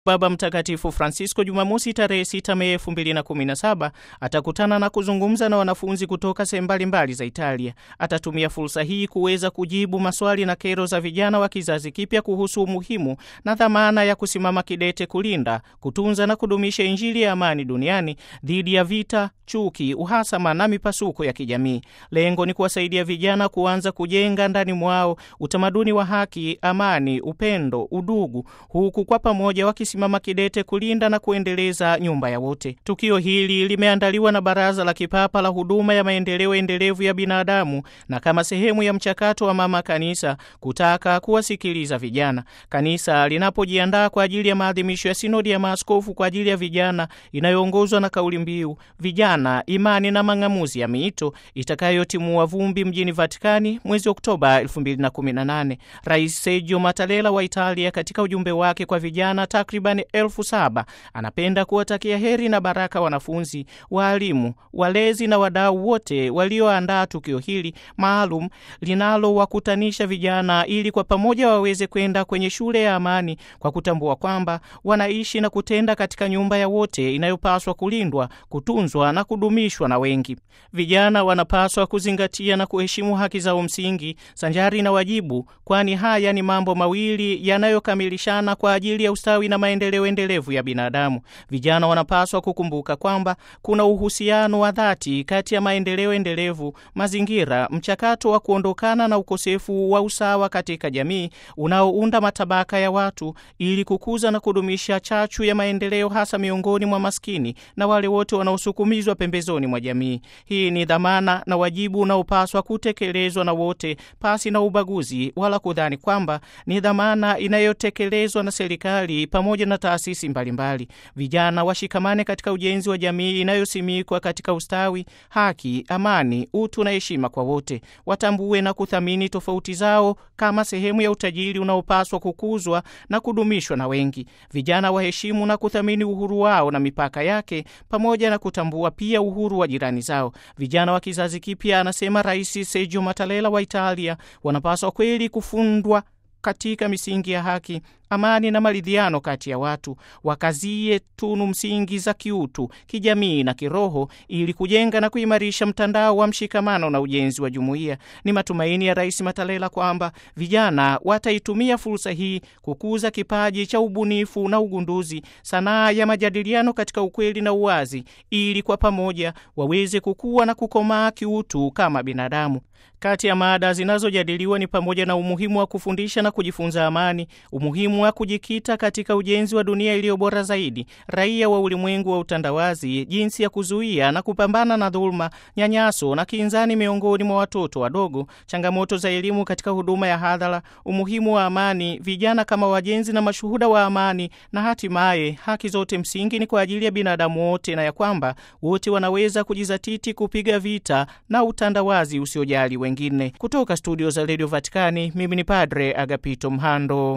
Baba Mtakatifu Francisco Jumamosi tarehe 6 Mei 2017 atakutana na kuzungumza na wanafunzi kutoka sehemu mbalimbali za Italia. Atatumia fursa hii kuweza kujibu maswali na kero za vijana wa kizazi kipya kuhusu umuhimu na dhamana ya kusimama kidete kulinda, kutunza na kudumisha Injili ya amani duniani dhidi ya vita, chuki, uhasama na mipasuko ya kijamii. Lengo ni kuwasaidia vijana kuanza kujenga ndani mwao utamaduni wa haki, amani, upendo, udugu, huku kwa pamoja wakisimama kidete kulinda na kuendeleza nyumba ya wote. Tukio hili limeandaliwa na Baraza la Kipapa la Huduma ya Maendeleo Endelevu ya Binadamu na kama sehemu ya mchakato wa Mama Kanisa kutaka kuwasikiliza vijana. Kanisa linapojiandaa kwa ajili ya maadhimisho ya Sinodi ya Maaskofu kwa ajili ya vijana inayoongozwa na kauli mbiu vijana, imani na mang'amuzi ya miito itakayotimua vumbi mjini Vatikani mwezi Oktoba 2018. Rais Sergio Mattarella wa Italia katika ujumbe wake kwa vijana takriban elfu saba anapenda kuwatakia heri na baraka wanafunzi, waalimu, walezi na wadau wote walioandaa tukio hili maalum linalowakutanisha vijana ili kwa pamoja waweze kwenda kwenye shule ya amani kwa kutambua kwamba wanaishi na kutenda katika nyumba ya wote inayopaswa kulindwa, kutunzwa na kudumishwa na wengi. Vijana wanapaswa kuzingatia na kuheshimu haki zao msingi sanjari na wajibu, kwani haya ni mambo mawili yanayokamilishana kwa ajili ya ustawi na maendeleo endelevu ya binadamu. Vijana wanapaswa kukumbuka kwamba kuna uhusiano wa dhati kati ya maendeleo endelevu, mazingira, mchakato wa kuondokana na ukosefu wa usawa katika jamii unaounda matabaka ya watu, ili kukuza na kudumisha chachu ya maendeleo, hasa miongoni mwa maskini na wale wote wanaosukumizwa pembezoni mwa jamii. Hii ni dhamana na wajibu unaopaswa kutekelezwa na wote pasi na ubaguzi, wala kudhani kwamba ni dhamana inayotekelezwa na serikali pamoja na taasisi mbalimbali. Vijana washikamane katika ujenzi wa jamii inayosimikwa katika ustawi, haki, amani, utu na heshima kwa wote. Watambue na kuthamini tofauti zao kama sehemu ya utajiri unaopaswa kukuzwa na kudumishwa na wengi. Vijana waheshimu na kuthamini uhuru wao na mipaka yake, pamoja na kutambua pia uhuru wa jirani zao. Vijana wa kizazi kipya, anasema Rais Sergio Mattarella wa Italia, wanapaswa kweli kufundwa katika misingi ya haki, amani na maridhiano kati ya watu. Wakazie tunu msingi za kiutu, kijamii na kiroho ili kujenga na kuimarisha mtandao wa mshikamano na ujenzi wa jumuiya. Ni matumaini ya Rais Mattarella kwamba vijana wataitumia fursa hii kukuza kipaji cha ubunifu na ugunduzi, sanaa ya majadiliano katika ukweli na uwazi, ili kwa pamoja waweze kukua na kukomaa kiutu kama binadamu. Kati ya mada zinazojadiliwa ni pamoja na umuhimu wa kufundisha na kujifunza amani, umuhimu wa kujikita katika ujenzi wa dunia iliyo bora zaidi, raia wa ulimwengu wa utandawazi, jinsi ya kuzuia na kupambana na dhuluma, nyanyaso na kinzani miongoni mwa watoto wadogo, changamoto za elimu katika huduma ya hadhara, umuhimu wa amani, vijana kama wajenzi na mashuhuda wa amani, na hatimaye haki zote msingi ni kwa ajili ya binadamu wote, na ya kwamba wote wanaweza kujizatiti kupiga vita na utandawazi usiojali wengine. Kutoka studio za redio Vatikani, mimi ni Padre Agapito Mhando.